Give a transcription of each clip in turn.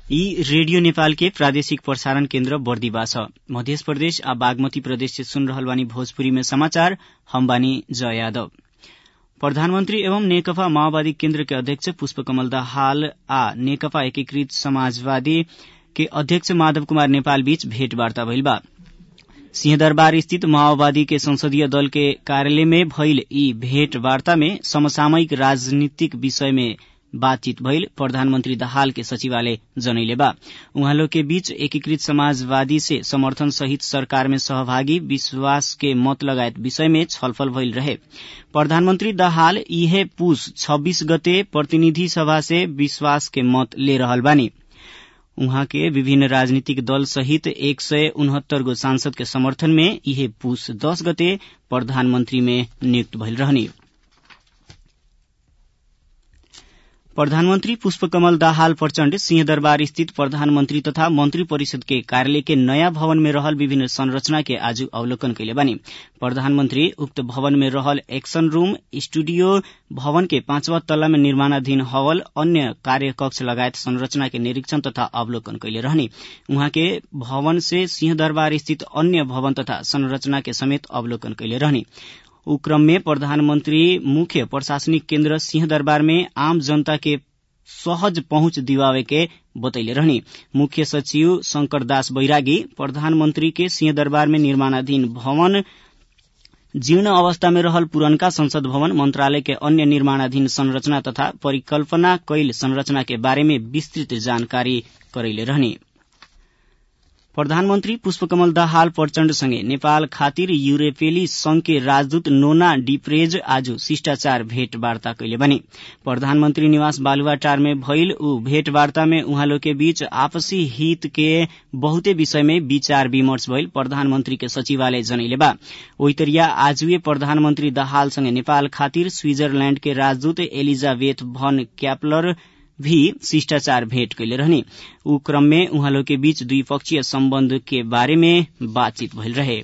यी रेडियो नेपाल के प्रादेशिक प्रसारण केन्द्र बर्दिवा छ मध्य प्रदेश आ बागमती प्रदेश से सुन रहल बानी भोजपुरी में समाचार हम बानी जय यादव प्रधानमंत्री एवं नेकपा माओवादी केन्द्र के अध्यक्ष पुष्पकमल दाहाल आ नेकपा एकीकृत समाजवादी के अध्यक्ष माधव कुमार नेपाल बीच भेटवार्ता भइल बा सिंहदरबार स्थित माओवादी के संसदीय दल के कार्यालय में भइल यी भेटवार्ता में समसामयिक राजनीतिक विषय में बातचीत भइल प्रधानमंत्री दाहाल के सचिवालय जनैले बा उहाँ लोग के बीच एकीकृत समाजवादी से समर्थन सहित सरकार में सहभागी विश्वास के मत लगायत विषय में छलफल भइल रहे प्रधानमंत्री दाहाल इहे पुष छब्बीस गते प्रतिनिधि सभा से विश्वास के मत ले रहल बानी उहाँ के विभिन्न राजनीतिक दल सहित एक सय उनहत्तर गो सांसद के समर्थन में इहे पुष दस गते प्रधानमंत्री में नियुक्त भइल रहनी प्रधानमंत्री पुष्पकमल दाहाल प्रचण्ड सिंहदरबार स्थित प्रधानमंत्री तथा मंत्री परिषद के कार्यालय के नयाँ भवन में रहल विभिन्न संरचना के आज अवलोकन कैले बानी प्रधानमंत्री उक्त भवन में रहल एक्शन रूम स्टूडियो भवन के पांचवा तल्ला में निर्माणाधीन हवल अन्य कार्य कक्ष लगायत संरचना के निरीक्षण तथा अवलोकन कैले रहनी उहाँ के भवन से सिंहदरबार स्थित अन्य भवन तथा संरचना के समेत अवलोकन कैले रहनी उ क्रम में प्रधानमंत्री मुख्य प्रशासनिक केन्द्र सिंहदरबार में आम जनता के सहज पहुंच दिवावे के बतैले रहनी मुख्य सचिव शंकर दास बैरागी प्रधानमंत्री के सिंहदरबार में निर्माणाधीन भवन जीर्ण अवस्था में रहल पुरनका संसद भवन मंत्रालय के अन्य निर्माणाधीन संरचना तथा परिकल्पना कैल संरचना के बारे में विस्तृत जानकारी करैले रहनी प्रधानमन्त्री पुष्पकमल दाहाल प्रचण्डसँगै नेपाल खातिर युरोपेली संघ के राजदूत नोना डिप्रेज आज शिष्टाचार भेटवार्ता कैले बने प्रधानमन्त्री निवास बालुवाटार में भइल ऊ भेटवार्ता में उहाँ लोग के बीच आपसी हित के बहुते विषय में विचार विमर्श भइल प्रधानमन्त्री के सचिवालय जनैले बा ओइतरिया आजुए प्रधानमन्त्री दाहालसँगै नेपाल खातिर स्विजरल्याण्ड के राजदूत एलिजाबेथ भन क्यापलर भी शिष्टाचार भेंट कैले रहनी ऊ क्रम में उहाँ लोग के बीच द्विपक्षीय सम्बन्ध के बारे में बातचीत भइल रहे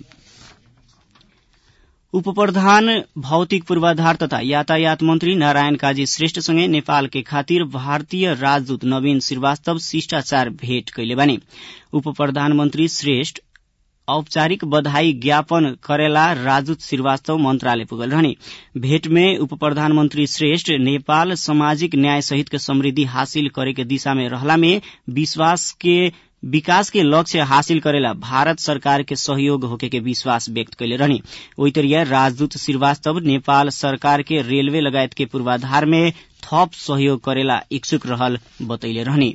उपप्रधान भौतिक पूर्वाधार तथा यातायात मन्त्री नारायण काजी श्रेष्ठसँगै नेपाल के खातिर भारतीय राजदूत नवीन श्रीवास्तव शिष्टाचार भेट कैले बानी उप प्रधानमन्त्री श्रेष्ठ औपचारिक बधाई ज्ञापन करेला राजदूत श्रीवास्तव मंत्रालय पुगल रहनी भेंट में उप प्रधानमन्त्री श्रेष्ठ नेपाल सामाजिक न्याय सहित के समृद्धि हासिल करे के दिशा में रहला में विश्वास के विकास के लक्ष्य हासिल करेला भारत सरकार के सहयोग होके के विश्वास व्यक्त कैले रहनी ओइतरिया राजदूत श्रीवास्तव नेपाल सरकार के रेलवे लगायत के पूर्वाधार में थप सहयोग करेला इच्छुक रहल बतैले रहनी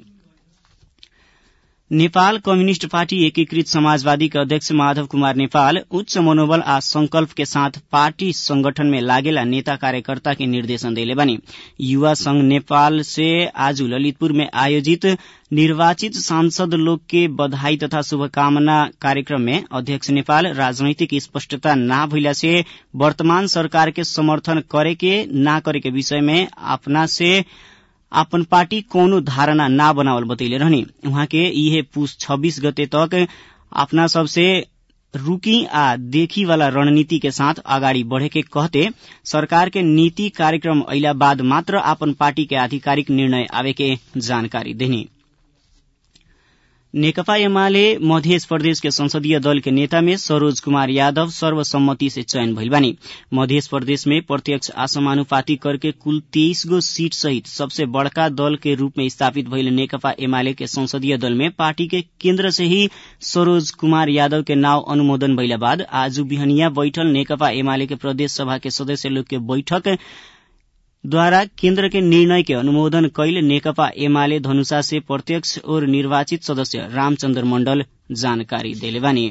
नेपाल कम्युनिष्ट पार्टी एकीकृत समाजवादी के अध्यक्ष माधव कुमार नेपाल उच्च मनोबल आ संकल्प के साथ पार्टी संगठन में लागेला नेता कार्यकर्ता के निर्देशन देले बनी युवा संघ नेपाल से आज ललितपुर में आयोजित निर्वाचित सांसद लोग के बधाई तथा शुभकामना कार्यक्रम में अध्यक्ष नेपाल राजनैतिक स्पष्टता न भइला से वर्तमान सरकार के समर्थन करे के ना करे के विषय में अपना से आपन पार्टी कौनो धारणा ना बनावल बतैले रहनी उहाँ के इहे पुष छब्बीस गते तक अपना सबसे रुकी आ देखी वाला रणनीति के साथ अगाडि बढ़े के कहते सरकार के नीति कार्यक्रम अइला बाद मात्र आपन पार्टी के आधिकारिक निर्णय आवे के जानकारी देनी नेकपा एमाले मध्य प्रदेश के संसदीय दल के नेता में सरोज कुमार यादव सर्वसम्मति से चयन भइल बानी मध्य प्रदेश में प्रत्यक्ष असमानुपाती करके कुल तेईस गो सीट सहित सबसे बड़का दल के रूप में स्थापित भइल नेकपा एमाले के संसदीय दल में पार्टी के केन्द्र से ही सरोज कुमार यादव के नाव अनुमोदन भइला बाद आज बिहनिया बैठल नेकपा एमाले के प्रदेश सभा के सदस्य लोग के बैठक द्वारा केन्द्र के निर्णय के अनुमोदन कैल नेकपा एमाले धनुषा से प्रत्यक्ष और निर्वाचित सदस्य रामचन्द्र मण्डल जानकारी देले बानी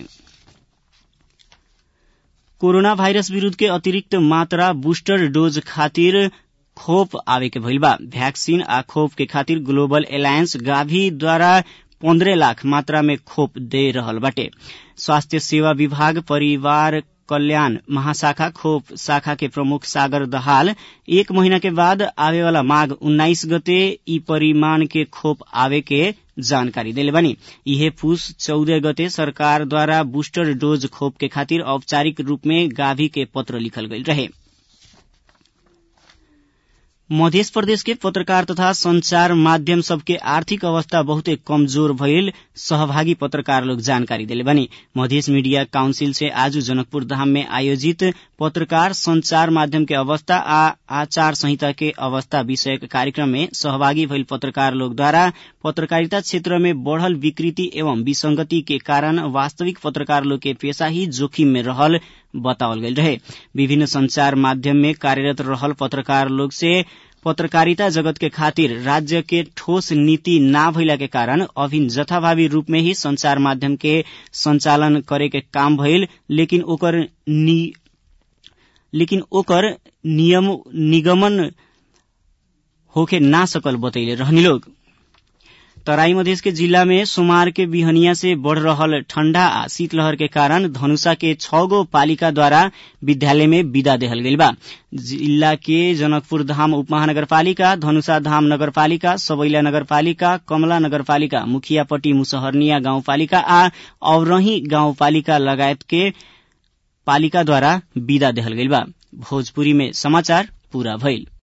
कोरोना भाइरस विरूद्ध के अतिरिक्त मात्रा बूस्टर डोज खातिर खोप आवे के भइल बा भ्याक्सिन आ खोप के खातिर ग्लोबल एलायंस गाभी द्वारा पन्द्रह लाख मात्रा में खोप दे रहल बाटे स्वास्थ्य सेवा विभाग परिवार कल्याण महाशाखा खोप शाखा के प्रमुख सागर दहाल एक महीना के बाद आवे वाला माघ उन्नाइस गते ई परिमाण के खोप आवे के जानकारी देले बानी इहे पुष चौदह गते सरकार द्वारा बूस्टर डोज खोप के खातिर औपचारिक रूप में गाभी के पत्र लिखल गईल रहे मध्य प्रदेश के पत्रकार तथा संचार माध्यम सबके आर्थिक अवस्था बहुते कमजोर भइल सहभागी पत्रकार लोग जानकारी दिले बनी मध्य मीडिया काउंसिल से आज जनकपुर धाम में आयोजित पत्रकार संचार माध्यम के अवस्था आ आचार संहिता के अवस्था विषय कार्यक्रम में सहभागी भइल पत्रकार लोग द्वारा पत्रकारिता क्षेत्र में बढ़ल विकृति एवं विसंगति के कारण वास्तविक पत्रकार लोग के पेशा ही जोखिम में रहल बतावल गयल रहे विभिन्न संचार माध्यम में कार्यरत रहल पत्रकार लोग से पत्रकारिता जगत के खातिर राज्य के ठोस नीति ना भइला के कारण अभिन जथाभावी रूप में ही संचार माध्यम के संचालन करे के काम भइल लेकिन ओकर नि, लेकिन ओकर नियम निगमन होके ना सकल बतैले रहनी लोग तराई मधेश के जिला में सोमवार के बिहनिया से बढ़ रहल ठंडा आ शीतलहर के कारण धनुषा के छ गो पालिका द्वारा विद्यालय में विदा देहल गइल बा जिला के जनकपुर धाम उपमहानगरपालिका धनुषा धाम नगरपालिका सबैला नगरपालिका कमला नगरपालिका मुखियापट्टी मुसहरनिया गाउँपालिका आ औरही गाउँपालिका लगायत के पालिका द्वारा विदा देहल गइल बा भोजपुरी में समाचार पूरा भइल